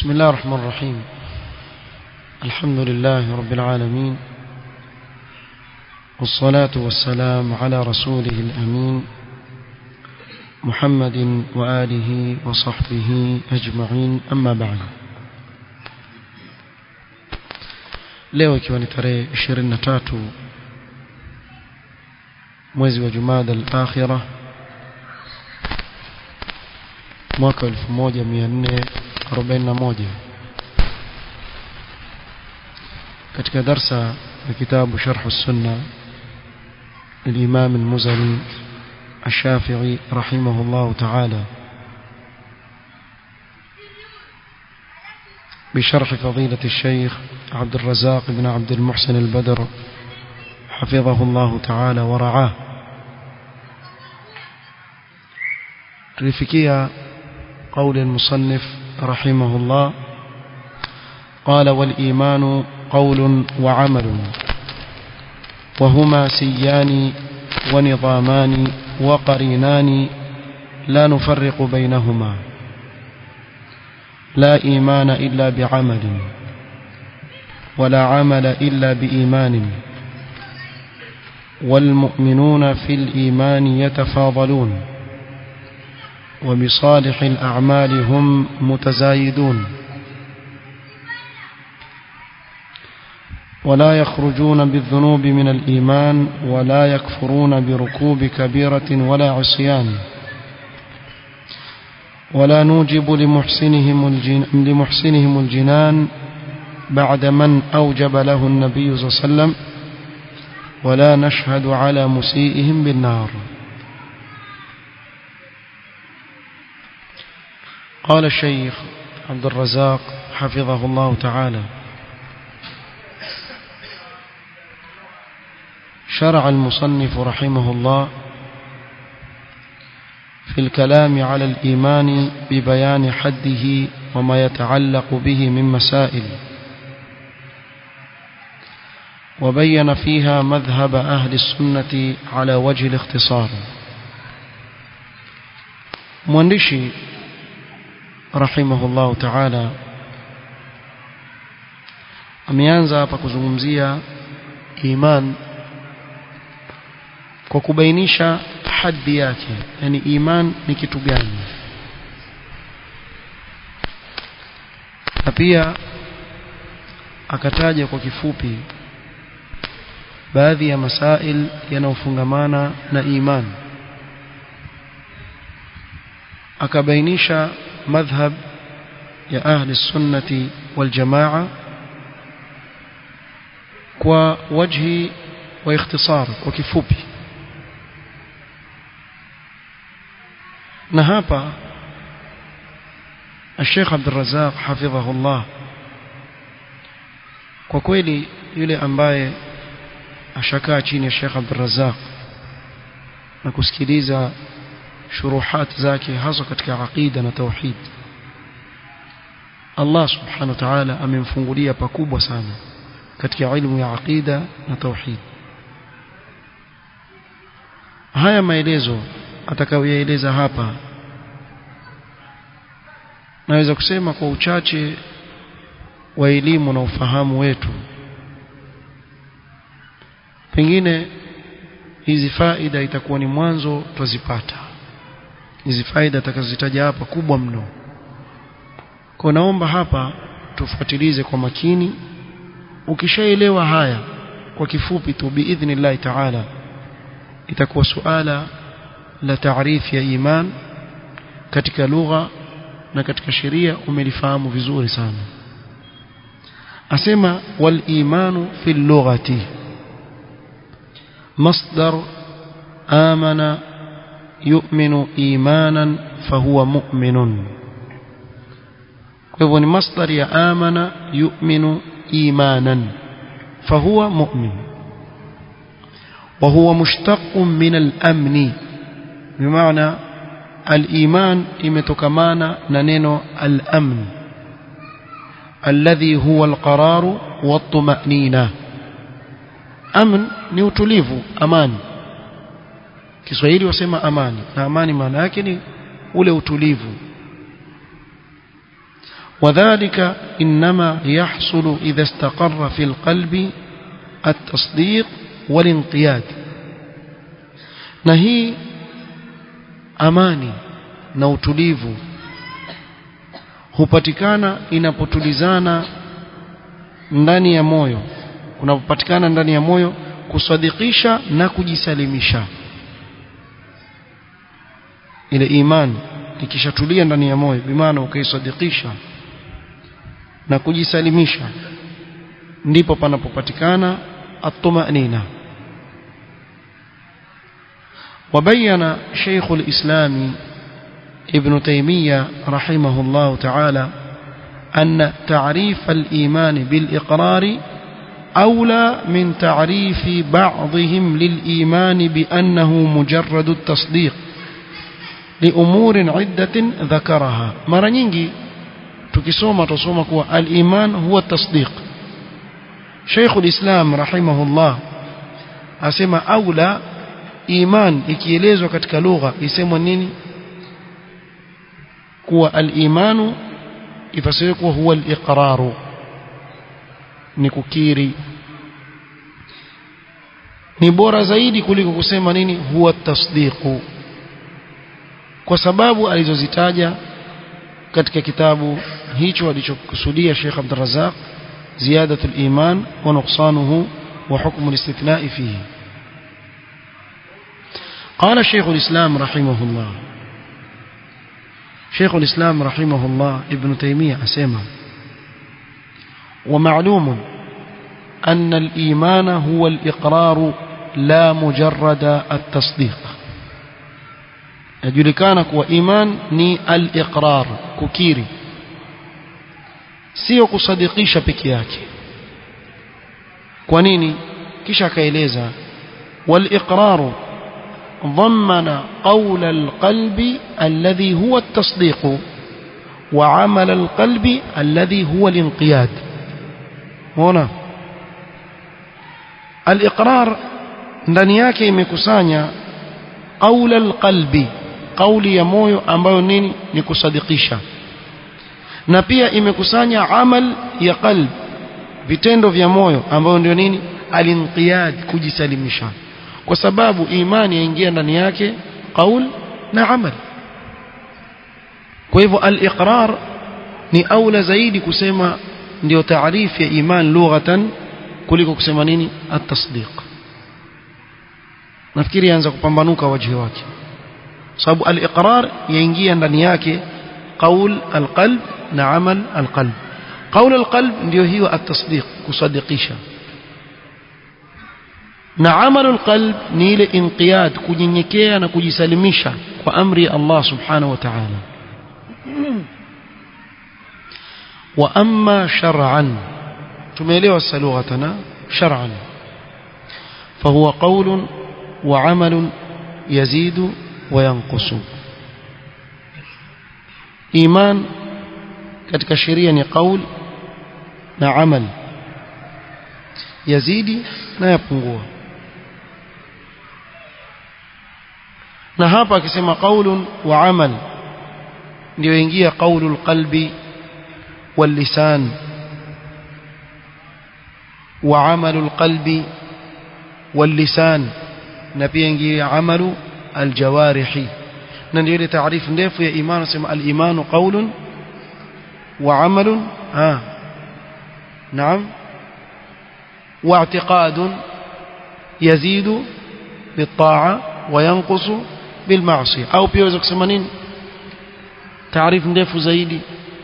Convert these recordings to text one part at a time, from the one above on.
بسم الله الرحمن الرحيم الحمد لله رب العالمين والصلاة والسلام على رسوله الأمين محمد وآله وصحبه أجمعين أما بعد leo ikiwa ni tarehe 23 mwezi wa Jumada al-Akhirah mwaka 1441 katika darsa ya kitabu Sharh as-Sunnah للإمام المزني الشافعي رحمه الله تعالى بشرح فضيلة الشيخ عبد الرزاق بن عبد المحسن البدر حفظه الله تعالى ورعاه تلفكية قول المصنف رحمه الله قال والإيمان قول وعمل وهما سيان ونظامان وقرينان لا نفرق بينهما لا إيمان إلا بعمل ولا عمل إلا بإيمان والمؤمنون في الإيمان يتفاضلون وبصالح الأعمال هم متزايدون ولا يخرجون بالذنوب من الإيمان ولا يكفرون بركوب كبيرة ولا عصيان ولا نوجب لمحسنهم, الجن لمحسنهم الجنان بعد من أوجب له النبي صلى الله عليه وسلم ولا نشهد على مسيئهم بالنار قال الشيخ عبد الرزاق حفظه الله تعالى شرع المصنف رحمه الله في الكلام على الإيمان ببيان حده وما يتعلق به من مسائل وبين فيها مذهب أهل السنة على وجه الاختصار مواندشي رحمه الله تعالى ameanza hapa kuzungumzia iman kwa kubainisha hadhi yake yani iman ni kitu gani na pia akataja kwa kifupi baadhi ya masail yanayofungamana na iman akabainisha madhhab ya ahli sunnati wal jamaa kwa wajhi wa ikhtisar kwa kifupi na hapa الشيخ عبد الرزاق حفظه الله kwa kweli yule ambaye ashakaa chini ya Sheikh Abdul Razzaq na kusikiliza shuruhat zake hasa katika aqida na tauhid Allah subhanahu wa ta'ala amemfungulia pakubwa sana katika ilmu ya aqida na tauhid haya maelezo atakayoyaeleza hapa naweza kusema kwa uchache wa elimu na ufahamu wetu pengine hizi faida itakuwa ni mwanzo twazipata hizi faida atakazozitaja hapa kubwa mno kwa naomba hapa tufuatilize kwa makini ukishaelewa haya kwa kifupi tu biidhnillah taala itakuwa suala la taarifu ya iman katika lugha na katika sheria umelifahamu vizuri sana asema wal imanu fil lughati مصدر آمن يؤمن إيمانا فهو مؤمن فهو مصدر يا آمن يؤمن إيمانا فهو مؤمن وهو مشتق من الأمن بمعنى الإيمان إمتكمانا ننين الأمن الذي هو القرار والطمأنينة amn ni utulivu amani Kiswahili wasema amani na amani maana yake ni ule utulivu وذلك إنما يحصل إذا استقر في القلب التصديق والانقياد نهي أماني na utulivu hupatikana inapotulizana ndani ya moyo kunapopatikana ndani ya moyo kusadikisha na kujisalimisha ile imani ikishatulia ndani ya moyo bimaana ukaisadikisha na kujisalimisha ndipo panapopatikana at-tumanina وبين شيخ الإسلام ابن تيمية رحمه الله تعالى أن تعريف الإيمان بالإقرار أولى من تعريف بعضهم للإيمان بأنه مجرد التصديق لأمور عدة ذكرها مرة nyingi tukisoma tusoma kuwa al-iman huwa tasdiq Sheikh al-Islam rahimahullah asema aula iman ikielezwa katika lugha isemwa nini kuwa al-imanu ifasiriwe kuwa huwa al-iqraru ni kukiri ni bora zaidi kuliko kusema nini huwa tasdiqu kwa sababu alizozitaja katika kitabu hicho alichokusudia Sheikh Abdul Razzaq ziyadatu al-iman wa nuqsanuhu wa hukmu al-istithna'i fihi قال شيخ الإسلام رحمه الله شيخ الإسلام رحمه الله ابن تيمية أسمى ومعلوم أن الإيمان هو الإقرار لا مجرد التصديق yajulikana kuwa iman ni al-iqrar kukiri sio kusadikisha peke yake kwa nini kisha akaeleza wal-iqraru ضمن قول القلب الذي هو التصديق وعمل القلب الذي هو الانقياد هنا الإقرار ndani yake imekusanya qaula alqalbi kauli ya moyo ambayo nini ni kusadikisha na pia imekusanya amal ya qalb vitendo vya moyo ambayo ndio nini alinqiyad kujisalimisha kwa sababu imani yaingia ndani yake qaul na amal kwa hivyo al-iqrar ni aula zaidi kusema ndio taarifu ya iman lughatan kuliko kusema nini at-tasdiq nafikiri yaanza kupambanuka wajhi wake sababu al-iqrar yaingia ndani yake qaul al-qalb na amal al-qalb qaul al-qalb ndio hiyo at-tasdiq kusadikisha na amalul qalb ni ile inqiyad kunyenyekea na kujisalimisha kwa amri ya Allah subhanahu wa ta'ala wa amma shar'an tumeelewa salughatana shar'an فهو قول وعمل يزيد وينقص إيمان katika sheria ni qaul na amal yazidi na yapungua na hapa akisema qaulun wa amal ndio ingia qaulul qalbi wal lisan wa amalul qalbi wal lisan na pia ingia amalu al jawarihi na ndio ile taarifu ndefu ya imani sema al imanu qaulun wa amalun ah naam واعتقاد يزيد بالطاعة وينقص بالمعصية أو بيوزا kusema nini تعريف ndefu zaidi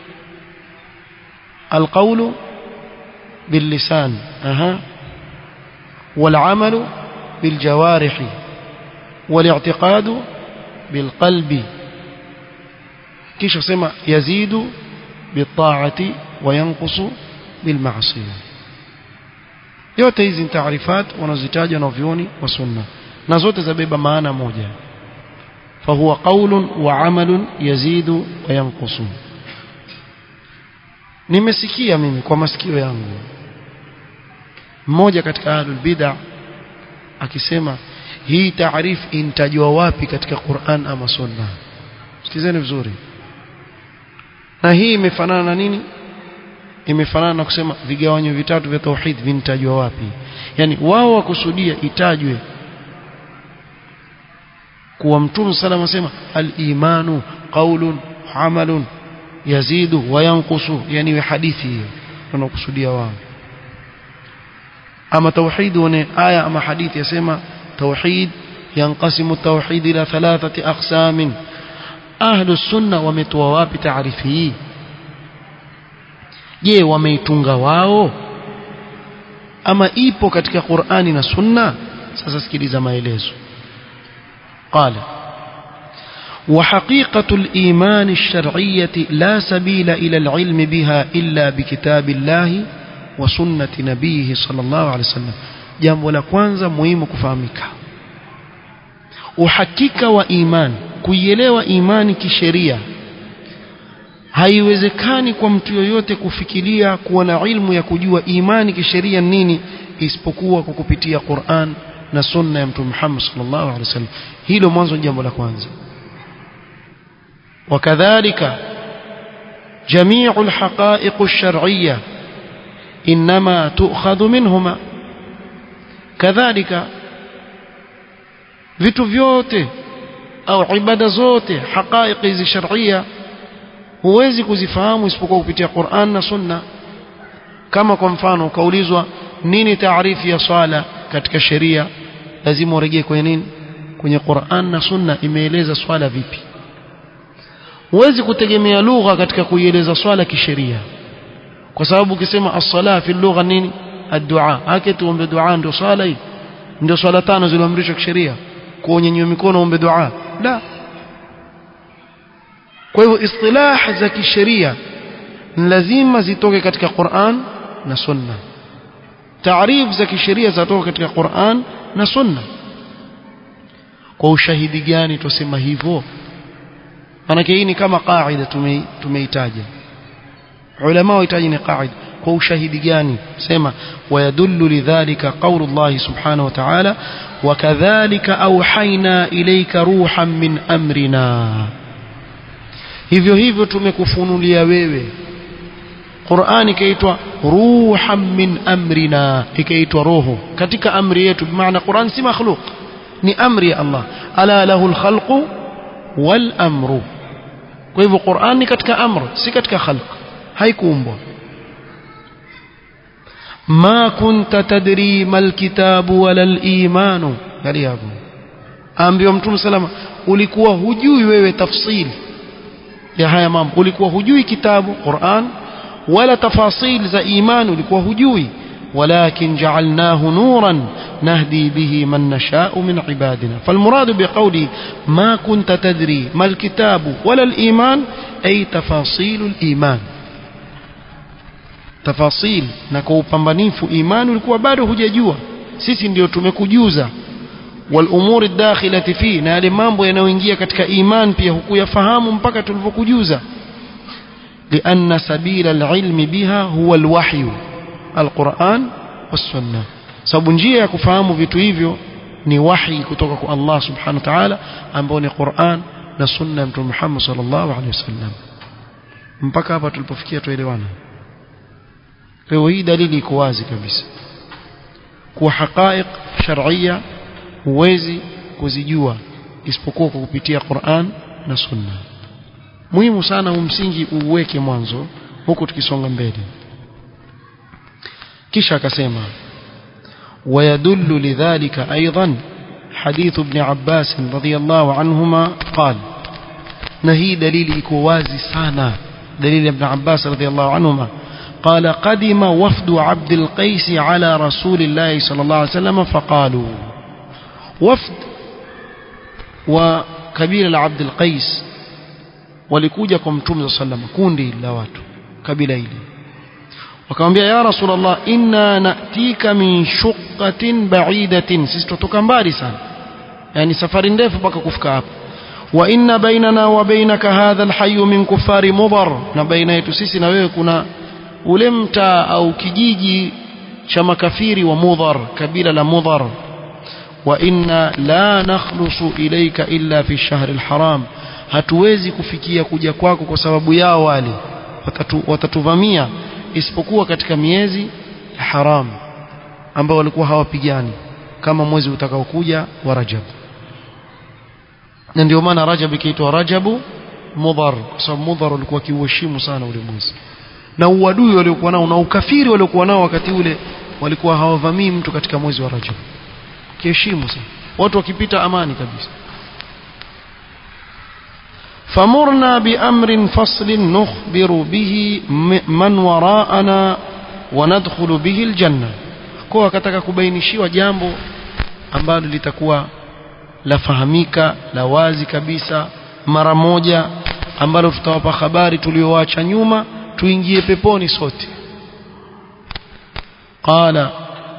القول باللسان أها والعمل بالجوارح والاعتقاد بالقلب كيش سما يزيد بالطاعة وينقص بالمعصية yote hizi ni taarifat wanazitaja na vioni wa sunna na zote zabeba maana moja fahuwa qaulun wa amalun yazidu wa yanqusu nimesikia mimi kwa masikio yangu mmoja katika ahlul bid'a akisema hii taarif intajwa wapi katika Qur'an ama sunna sikizeni vizuri na hii imefanana na nini imefanana na kusema vigawanyo vitatu vya tauhid vinitajwa wapi yani wao wakusudia itajwe kuwa mtume salama asema al-imanu qaulun amalun yazidu wa yanqusu yani wa hadithi hiyo wanakusudia wao ama tauhid wane aya ama hadithi yasema tauhid yanqasimu tauhid ila thalathati aqsamin ahlu sunna wametoa wapi taarifi hii je wameitunga wao ama ipo katika Qur'ani na Sunna sasa sikiliza maelezo قال وحقيقة الإيمان الشرعية لا سبيل إلى العلم بها إلا بكتاب الله وسنة نبيه صلى الله عليه وسلم jambo la kwanza muhimu kufahamika uhakika wa iman kuielewa imani kisheria haiwezekani kwa mtu yoyote kufikiria kuwa na ilmu ya kujua imani kisheria nini isipokuwa kwa kupitia Qur'an na sunna ya mtume Muhammad sallallahu alaihi wasallam hilo mwanzo jambo la kwanza وكذلك جميع الحقائق الشرعية إنما تؤخذ منهما كذلك vitu vyote au ibada zote haqaiq hizi sharia huwezi kuzifahamu isipokuwa kupitia Qur'an na Sunna kama kwa mfano ukaulizwa nini taarifu ya swala katika sheria lazima urejee kwenye nini kwenye Qur'an na Sunna imeeleza swala vipi huwezi kutegemea lugha katika kuieleza swala kisheria kwa sababu ukisema as-sala fi lugha nini ad-du'a hake tuombe dua ndio swala hii ndio swala tano zilizoamrishwa kisheria kuonyanyua mikono ombe dua la kwa hivyo istilah za kisheria lazima zitoke katika Qur'an na Sunna taarif za kisheria zatoka katika Qur'an na Sunna kwa ushahidi gani tusema hivyo manake hii ni kama qaida tumeitaja ulama wahitaji ni qaida kwa ushahidi gani sema wayadullu lidhalika qawlu Allah subhanahu wa ta'ala wakadhalika auhaina ilayka ruhan min amrina hivyo hivyo tumekufunulia wewe Qur'ani ikaitwa ruhan min amrina ikaitwa roho katika amri yetu maana Qur'an si makhluq ni amri ya Allah ala lahu alkhalqu wal amru kwa hivyo Qur'an ni katika amr si katika khalq haikuumbwa ma kunta tadri mal kitabu wala al imanu hali hapo ambiwa mtume salama ulikuwa hujui wewe tafsili ya haya mambo ulikuwa hujui kitabu Qur'an wala tafasil za imani ulikuwa hujui ولكن جعلناه نورا نهدي به من نشاء من عبادنا فالمراد بقولي ما كنت تدري ما الكتاب ولا الإيمان أي تفاصيل الإيمان تفاصيل نكو pambanifu imani ulikuwa bado hujajua sisi ndio tumekujuza والامور الداخله فيه na yale mambo yanayoingia katika iman pia hukuyafahamu mpaka tulivyokujuza لأن سبيل العلم بها هو الوحي القرآن والسنة sababu njia ya kufahamu vitu hivyo ni wahi kutoka kwa Allah subhanahu wa ta'ala ambao ni Qur'an na sunna ya Mtume Muhammad sallallahu alaihi wasallam mpaka hapa tulipofikia tuelewana leo hii dalili iko wazi kabisa kuwa haqaiq shar'iyya huwezi kuzijua isipokuwa kwa kupitia Qur'an na sunna muhimu sana umsingi uweke mwanzo huku tukisonga mbele kisha akasema ويدل لذلك أيضا حديث ابن عباس رضي الله عنهما قال نهي دليل إكوازي سانا دليل ابن عباس رضي الله عنهما قال قدم وفد عبد القيس على رسول الله صلى الله عليه وسلم فقالوا وفد وكبير عبد القيس walikuja kwa mtume صلى الله عليه وسلم kundi la watu kabila hili wakamwambia ya rasulullah inna natika min shuqqatin ba'idatin sisi tutoka mbali sana yani safari ndefu mpaka kufika hapa wa inna bainana wa bainaka hadha alhayy min kufari mudhar na baina yetu sisi na wewe kuna ule mtaa au kijiji cha makafiri wa mudhar kabila la mudhar wa inna la nakhlusu ilayka illa fi ash-shahr al-haram hatuwezi kufikia kuja kwako kwa sababu yao wale watatu, watatuvamia isipokuwa katika miezi ya haramu ambao walikuwa hawapigani kama mwezi utakaokuja wa Rajab na ndio maana Rajab ikiitwa Rajabu Mudhar kwa sababu Mudhar ulikuwa kiuheshimu sana ule mwezi na uadui waliokuwa nao na ukafiri waliokuwa nao wakati ule walikuwa hawavamii mtu katika mwezi wa Rajab kiheshimu sana watu wakipita amani kabisa فمرنا بأمر فصل نخبر به من وراءنا وندخل به الجنة kwa akataka kubainishiwa jambo ambalo litakuwa lafahamika la wazi kabisa mara moja ambalo tutawapa habari tulioacha nyuma tuingie peponi sote qala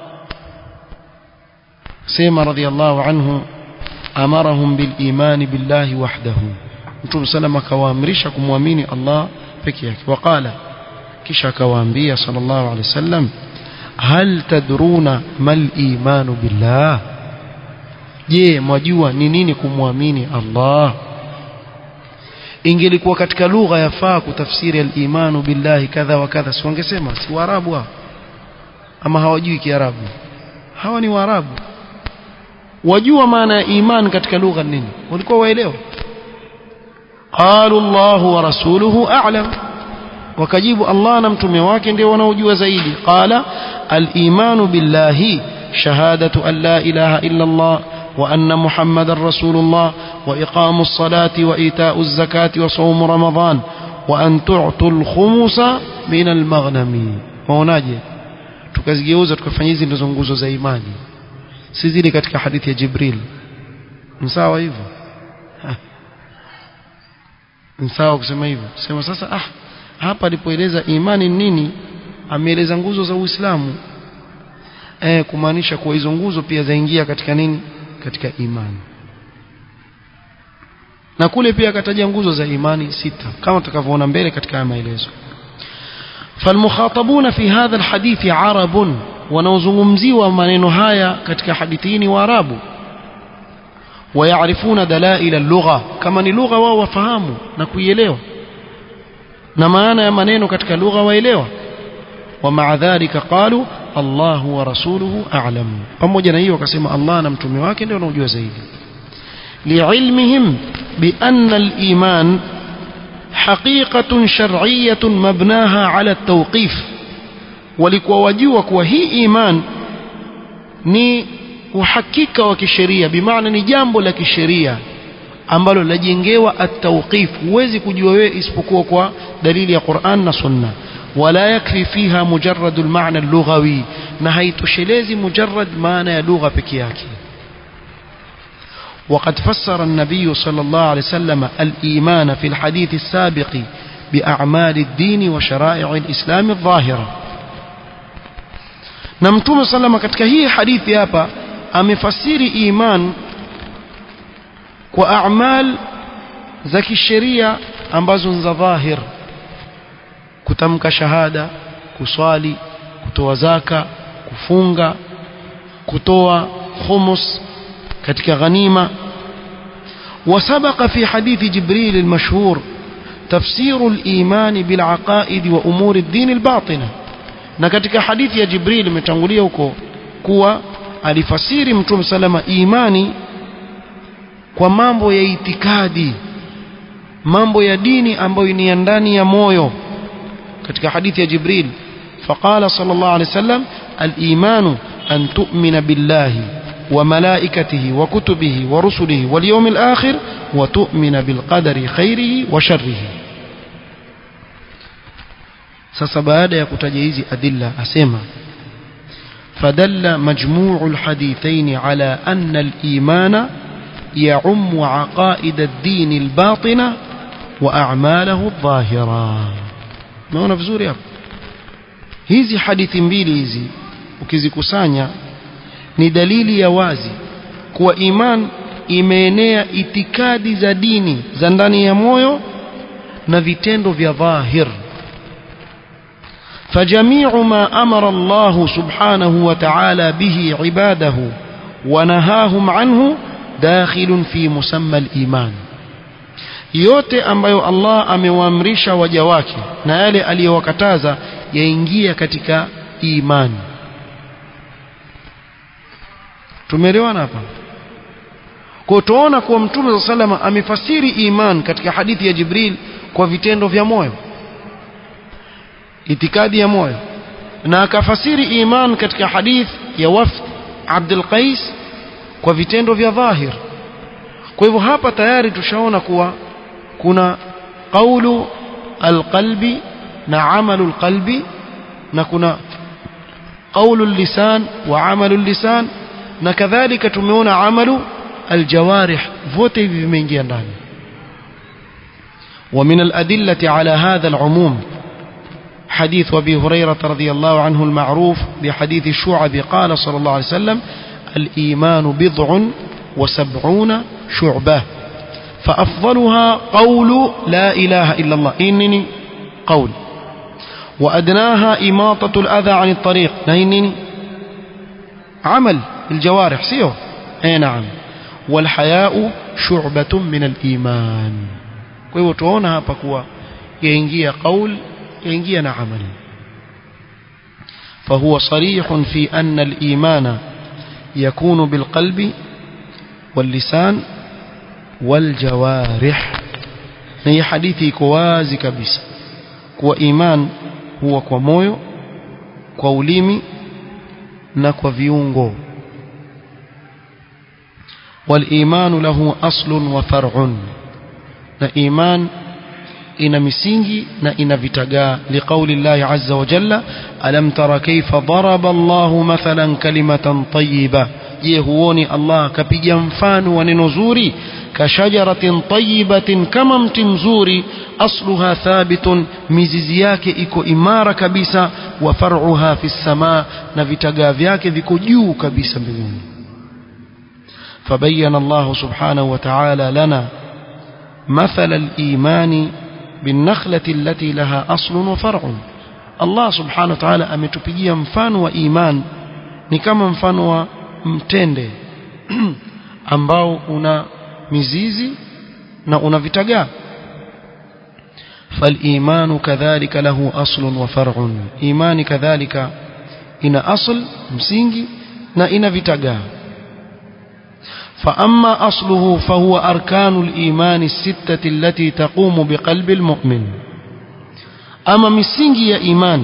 sema radiyallahu anhu amarahum bil imani billahi wahdahu mtume salama akawaamrisha kumwamini Allah peke yake waqala kisha akawaambia sallallahu alaihi wasallam hal tadruna mal imanu billah je mwajua ni nini kumwamini Allah ingelikuwa katika lugha yafaa kutafsiri al-imanu billahi kadha wa kadha si wangesema si waarabu hao ama hawajui kiarabu hawa ni waarabu wajua maana ya iman katika lugha nini walikuwa waelewa qalu Allah wa rasuluhu a'lam wakajibu Allah na mtume wake ndio wanaojua zaidi qala al-imanu billahi shahadatu an la ilaha illa Allah وأن محمد رسول الله وإقام الصلاة وإيتاء الزكاة وصوم رمضان وأن تعطوا الخمس من المغنم waonaje tukazigeuza tukafanya hizi ndizo nguzo za imani si zile katika hadithi ya Jibril sawa hivyo sawa kusema hivyo sema sasa ah hapa alipoeleza imani nini ameeleza nguzo za Uislamu eh kumaanisha kuwa hizo nguzo pia zaingia katika nini katika imani na kule pia akataja nguzo za imani sita kama tutakavyoona mbele katika maelezo فالمخاطبون في هذا الحديث عرب wanaozungumziwa maneno haya katika hadithi ni waarabu ويعرفون دلائل اللغة كما ni lugha wao wafahamu na kuielewa na maana ya maneno katika lugha waelewa ومع ذلك قالوا الله ورسوله أعلم pamoja na hiyo wakasema Allah na mtume wake ndio wanaojua zaidi لعلمهم بأن الإيمان حقيقة شرعية مبناها على التوقيف walikuwa wajua kuwa hii iman ni uhakika wa kisheria bimaana ni jambo la kisheria ambalo lajengewa at-tawqif huwezi kujua wewe isipokuwa kwa dalili ya Qur'an na Sunna ولا يكفي فيها مجرد المعنى اللغوي na haitoshelezi mujarrad maana ya lugha peke yake وقد فسر النبي صلى الله عليه وسلم الإيمان في الحديث السابق بأعمال الدين وشرائع الإسلام الظاهرة نمتم صلى الله عليه وسلم katika hii hadithi hapa amefasiri iman kwa a'mal za kisheria ambazo ni za dhahir kutamka shahada kuswali kutoa zaka kufunga kutoa khumus katika ghanima وسبق في حديث جبريل المشهور تفسير الإيمان بالعقائد وأمور الدين الباطنة na katika hadithi ya Jibril imetangulia huko kuwa alifasiri Mtume salama imani kwa mambo ya itikadi mambo ya dini ambayo ni ya ndani ya moyo katika hadithi ya Jibril faqala sallallahu alayhi wasallam al-iman an tu'mina billahi wa malaikatihi wa kutubihi wa rusulihi wal yawmil akhir wa tu'mina bil qadari khairihi wa sharrihi sasa baada ya kutaja hizi adilla asema فدل مجموع الحديثين على أن الإيمان يعم عقائد الدين الباطنة وأعماله الظاهرة naona vizuri hapo hizi hadithi mbili hizi ukizikusanya ni dalili ya wazi kuwa iman imeenea itikadi za dini za ndani ya moyo na vitendo vya dhahir فجميع ما أمر الله سبحانه وتعالى به عباده ونهاهم عنه داخل في مسمى الإيمان yote ambayo Allah amewaamrisha waja wake na yale aliyowakataza yaingia katika imani tumeelewana hapa kwa tuona kuwa mtume salama amefasiri iman katika hadithi ya Jibril kwa vitendo vya moyo itikadi ya moyo na akafasiri iman katika hadith ya wafd Abdul Qais kwa vitendo vya dhahir kwa hivyo hapa tayari tushaona kuwa kuna qaulu alqalbi na amalu alqalbi na kuna qaulu lisan wa amalu lisan na kadhalika tumeona amalu aljawarih vote hivi vimeingia ndani ومن الأدلة على هذا العموم حديث أبي هريرة رضي الله عنه المعروف بحديث الشعب قال صلى الله عليه وسلم الإيمان بضع وسبعون شعبة فأفضلها قول لا إله إلا الله إنني قول وأدناها إماطة الأذى عن الطريق إنني عمل الجوارح سيو أي نعم والحياء شعبة من الإيمان kwa hivyo tuona hapa kuwa yaingia qaul yaingia na amali فهو صريح في أن الإيمان يكون بالقلب واللسان والجوارح هي حديثي كوازي كبيس كوا إيمان هو kwa moyo kwa ulimi na kwa viungo والإيمان له أصل وفرع na iman ina misingi na ina vitagaa liqauli llahi azza wa jalla alam tara kaifa daraba Allahu mathalan kalimatan tayyiba je huoni Allah kapiga mfano wa neno zuri kashajaratin tayyibatin kama mti mzuri asluha thabitun mizizi yake iko imara kabisa wa far'uha fi samaa na vitagaa vyake viko juu kabisa mbinguni فبين الله سبحانه وتعالى لنا مثل الإيمان بالنخلة التي لها أصل وفرع الله سبحانه وتعالى ametupigia mfano wa iman ni kama mfano wa mtende ambao una mizizi na una vitagaa فالإيمان كذلك له أصل وفرع إيمان كذلك إن أصل msingi na ina vitagaa فأما أصله فهو أركان الإيمان الستة التي تقوم بقلب المؤمن أما misingi ya iman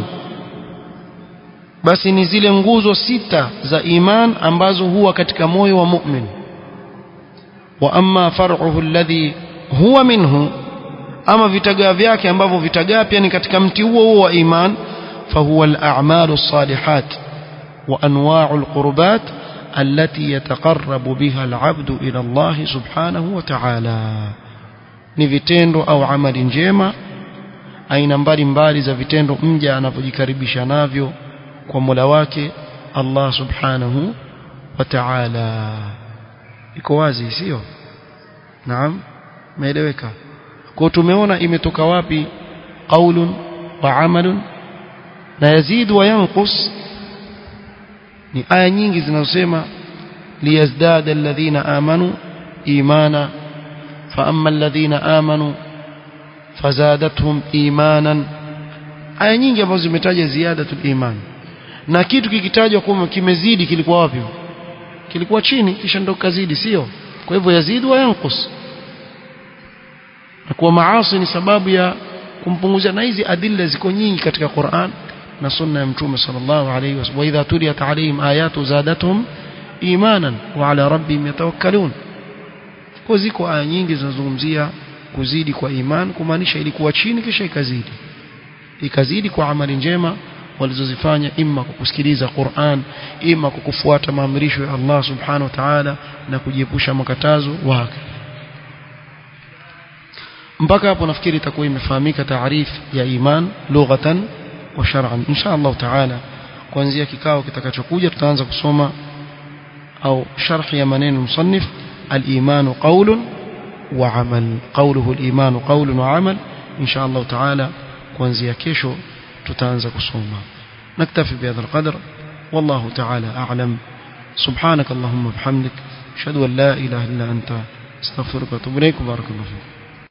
basi ni zile nguzo sita za iman ambazo huwa katika moyo wa mu'min wa amma far'uhu alladhi huwa minhu ama vitagaa vyake ambavyo vitagaa pia ni katika mti huo huo wa iman fahuwa al-a'malu as-salihat wa anwa'u al-qurbat التي يتقرب بها العبد إلى الله سبحانه وتعالى ni vitendo au amali njema aina mbalimbali za vitendo mja anapojikaribisha navyo kwa Mola wake Allah subhanahu wa ta'ala iko wazi sio naam meeleweka kwa tumeona imetoka wapi qaulun wa amalun na yazid wa yanqus ni aya nyingi zinazosema liyazdada alladhina amanu imana fa amma alladhina amanu fazadathum imanan aya nyingi ambazo zimetaja ziyadatul iman na kitu kikitajwa kwamba kimezidi kilikuwa wapi kilikuwa chini kisha ndo kazidi sio kwa hivyo yazidi wa yanqus na kuwa maasi ni sababu ya kumpunguzia na hizi adilla ziko nyingi katika Qur'an na sunna ya mtume sallallahu alayhi wasallam wa idha tuliyat alayhim ayatu zadatuhum imanan wa ala rabbihim yatawakkalun kwa ziko aya nyingi zinazozungumzia kuzidi kwa iman kumaanisha ilikuwa chini kisha ikazidi ikazidi kwa amali njema walizozifanya imma kwa kusikiliza Qur'an imma kwa kufuata maamrisho ya Allah subhanahu wa ta'ala na kujiepusha makatazo wake mpaka hapo nafikiri itakuwa imefahamika taarif ya iman lughatan wa shar'an insha Allah ta'ala kuanzia kikao kitakachokuja tutaanza kusoma au sharh ya maneno musannif al-iman qawlun wa amal qawluhu al-iman qawlun wa amal insha Allah ta'ala kuanzia kesho tutaanza kusoma naktafi bihadha alqadr wallahu ta'ala a'lam subhanak allahumma bihamdik ashhadu an la ilaha illa anta astaghfiruka wa atubu ilayk barakallahu fiik